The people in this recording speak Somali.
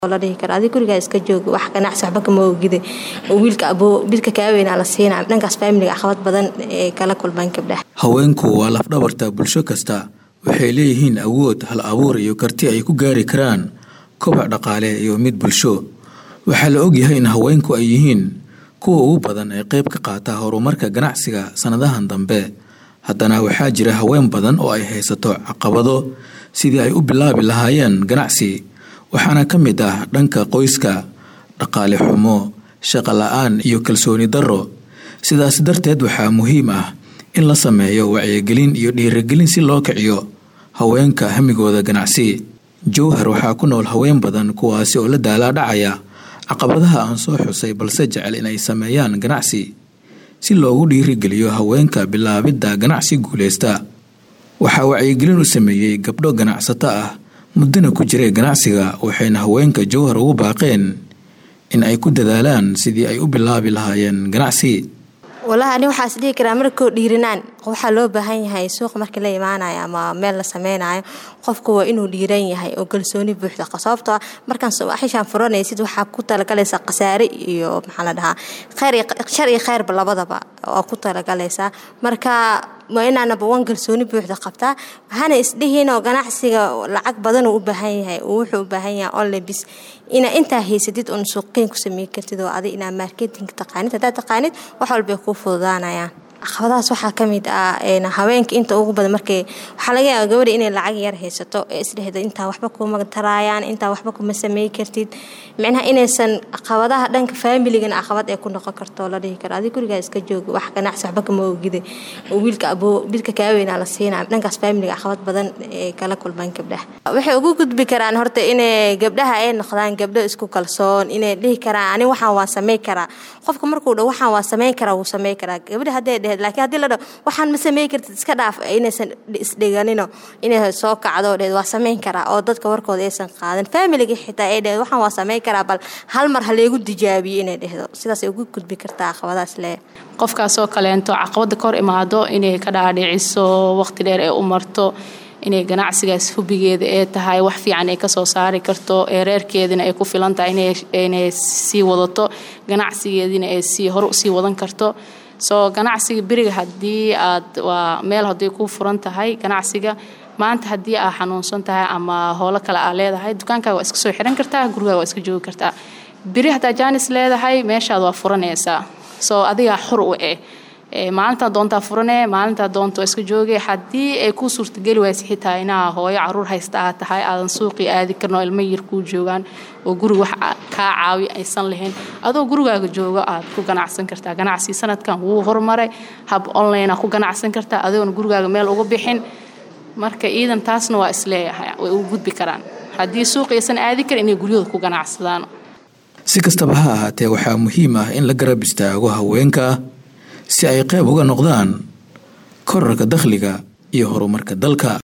la dhihi karo adig gurigaa iska jooga wax ganacsi waxba kama ogide wiilka aboo bidka kaa weynaa la siina dhankaas faamiliga caqabad badan ee kala kulmaan gabdhaha haweenku waa lafdhabarta bulsho kasta waxay leeyihiin awood hal abuur iyo karti ay ku gaari karaan kobac dhaqaale iyo mid bulsho waxaa la ogyahay in haweenku ay yihiin kuwa ugu badan ee qayb ka qaata horumarka ganacsiga sannadahan dambe haddana waxaa jira haween badan oo ay haysato caqabado sidii ay u bilaabi lahaayeen ganacsi waxaana ka mid ah dhanka qoyska dhaqaale xumo shaqo la-aan iyo kalsooni darro sidaas darteed waxaa muhiim ah in la sameeyo wacyigelin iyo dhiirigelin si loo kiciyo haweenka hamigooda ganacsi jowhar waxaa ku nool haween badan kuwaasi oo la daalaa dhacaya caqabadaha aan soo xusay balse jecel inay sameeyaan ganacsi si loogu dhiirigeliyo haweenka bilaabidda ganacsi guuleysta waxaa wacyigelin u sameeyey gabdho ganacsato ah muddana ku jiray ganacsiga waxayna haweenka jowhar ugu baaqeen in ay ku dadaalaan sidii ay u bilaabi lahaayeen ganacsi walahi ani waxaas dhihi karaa markoo dhiirinaan waxaa loo baahan yahay suuq markii la imaanayo ama meel la sameynayo qofku waa inuu dhiiran yahay oo kalsooni buuxda sababtoo markaan xishaan furanaysid waxaa ku talagalaysaa khasaare iyo maxaa la dhahaa shar iyo kheyrba labadaba oo ku talagalaysaa marka waa inaanaba wan kalsooni buuxda qabtaa waxaana isdhihiinoo ganacsiga lacag badan uu u baahan yahay wuxuu u baahan yahay onlebis inaa intaa haysatid oon suuqgeyn ku samey kartid oo adig inaa marketing taqaanid haddaad taqaanid wax walbay kuu fududaanayaan caqabadahaas waxaa ka mid ah haweenka inta ugu badan markay waxaa laga yaaba gabadha inay lacag yar haysato ee isdhehdo intaa waxba kuma taraayaan intaa waxba kuma samey kartid micnaha inaysan caqabadaha dhanka faamiligana caqabad ee ku noqon karto la dhihi karo adig gurigaa iska jooga wax ganacsi waxba kama ogide wiilka aboo bidka kaa weynaa la siina dhankaas faamiliga caqabad badan ee kala kulmaan gabdhaha waxay ugu gudbi karaan horta inay gabdhaha ay noqdaan gabdho isku kalsoon inay dhihi karaan ani waxaan waa samey karaa qofka markuu dha waxaan waa sameyn karaa wuu samey karaa gabdha hadday dheh lakiin hadii la dhaho waxaan ma samey kartid iska dhaaf inaysan isdhiganino inay soo kacdo dheed waa sameyn karaa oo dadka warkooda aysan qaadan faamiliga xitaa ay dhehed waxaan waa sameyn karaa bal hal mar haleegu tijaabiyo inay dhehdo sidaasay ugu gudbi kartaa caqabadaas le qofkaasoo kaleento caqabada ka hor imaado inay ka dhaadhiciso waqti dheer ee u marto inay ganacsigaas hubigeeda ee tahay wax fiican ay kasoo saari karto ee reerkeedina ay ku filan tahay inay sii wadato ganacsigeediina ay sii hor usii wadan karto soo ganacsiga beriga haddii aad waa meel hadday ku furan tahay ganacsiga maanta haddii aad xanuunsan tahay ama howlo kale aad leedahay dukaankaaga waa iska soo xiran kartaa gurigaaga waa iska joogi kartaa beri haddaa jaanis leedahay meeshaad waa furanaysaa soo adigaa xur u eh maalintaa doontaa furanee maalintaa doonta waa iska jooge haddii ay kuu suurtageli waysa xitaa inaa hooyo caruur haysta aad tahay aadan suuqii aadi karin oo ilmo yar kuu joogaan oo guriga wax kaa caawi aysan lahayn adoo gurigaaga jooga aad ku ganacsan kartaa ganacsi sanadkan wuu horumaray hab online ku ganacsan kartaa adoona gurigaaga meel uga bixin marka iidan taasna waa isleeyahay way ugu gudbi karaan haddii suuqi aysan aadi karin inay guryahooda ku ganacsadaan si kastaba ha ahaatee waxaa muhiim ah in la garab istaago haweenka si ay qayb uga noqdaan korarka dakhliga iyo horumarka dalka